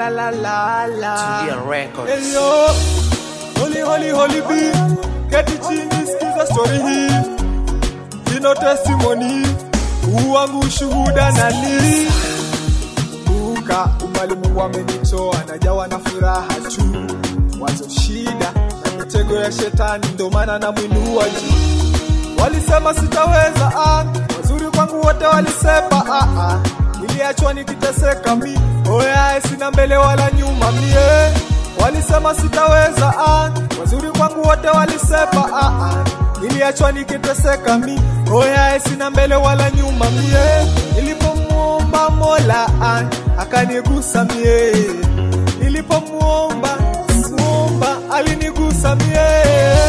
la la la la. Tulia Records. Hello, holy holy holy B, keti chini sikiza story hii, ino testimony, huu wangu ushuhuda nani Kumbuka umbali Mungu amenitoa, najawa na furaha tu, wazo shida na mitego ya shetani, ndo maana namwinua juu. Walisema sitaweza, ah, wazuri kwangu wote walisema, ah, ah, niliachwa nikiteseka mi, oya sina mbele wala nyuma mie. Walisema sitaweza, ah, wazuri kwangu wote walisema, ah, ah, niliachwa nikiteseka mi, oya sina mbele wala nyuma mie. Nilipomuomba Mola ah, akanigusa mie, nilipomuomba muomba alinigusa mie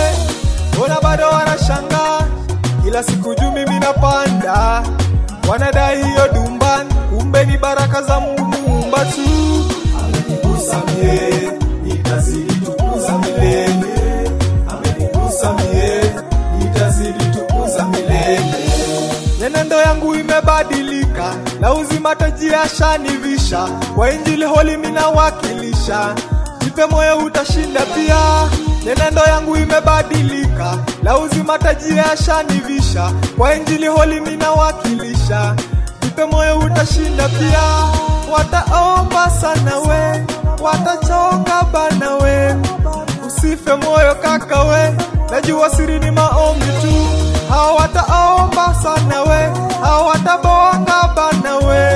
Mbona bado wanashangaa kila siku juu mimi napanda, wanadai hiyo dumban, kumbe ni baraka za Mungu muumba tu. Amenigusa mie, nitazidi tukuza milele. Amenigusa mie, nitazidi tukuza milele. Nyenendo yangu imebadilika, la uzima taji ashanivisha, kwa injili holi minawakilisha, jipe moyo utashinda pia. Nyenendo yangu imebadilika, la uzima taji ashanivisha, kwa injili holi minawakilisha, jipe moyo utashinda pia. Wataomba sana we, watachoka bana we, usife moyo kaka we, najua siri ni maombi tu. Hao wataomba sana we, hao watabonga bana we,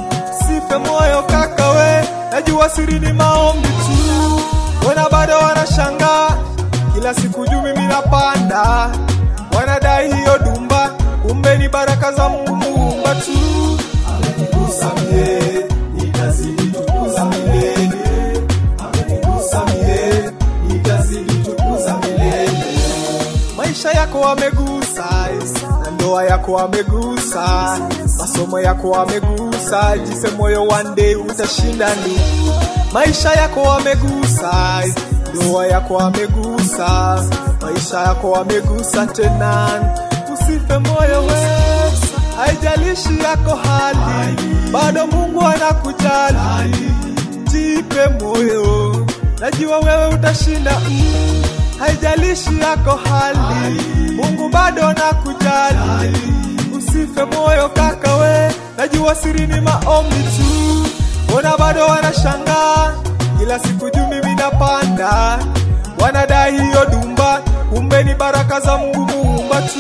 usife moyo kaka we, najua siri ni maombi tu. Wana bado wanashangaa kila siku juu mimi napanda, wanadai hiyo dumba, kumbe ni baraka za Mungu muumba tu. Amenigusa mie, nitazidi tukuza milele. Amenigusa mie, nitazidi tukuza milele. Maisha yako amegusa, na ndoa yako amegusa, masomo yako amegusa, jise moyo one day utashinda ndugu. Maisha yako amegusa, ndoa yako amegusa, maisha yako amegusa tena, usife moyo we, haijalishi yako hali, bado Mungu anakujali, jipe moyo, najua wewe utashinda mm. Haijalishi yako hali, Mungu bado anakujali. Usife moyo kaka we, najua siri ni maombi tu. Mbona bado wanashangaa kila siku juu mimi napanda, wanadai hiyo dumba, kumbe ni baraka za Mungu muumba tu.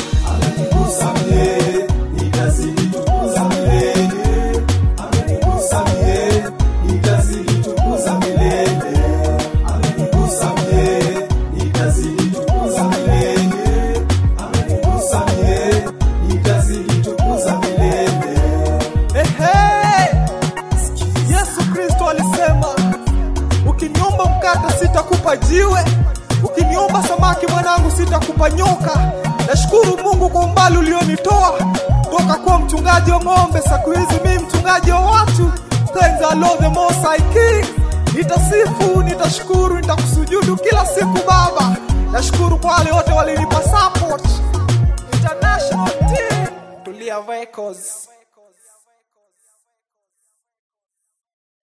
Amenigusa mie, nitazidi tukuza milele. Amenigusa mie, nitazidi tukuza milele. Amenigusa mie, nitazidi tukuza milele. Amenigusa mie, nitazidi tukuza milele. Ehe, Yesu Kristo alisema, ukiniomba mkate sitakupa jiwe, ukiniomba samaki mwanangu sitakupa nyoka. Nashukuru Mungu kwa umbali ulionitoa toka kuwa mchungaji wa ng'ombe, siku hizi mimi mchungaji wa watu. Thanks I love the most high king. Nitasifu, nitashukuru, nitakusujudu kila siku Baba. Nashukuru kwa wale wote walinipa support. International team, Tulia Records.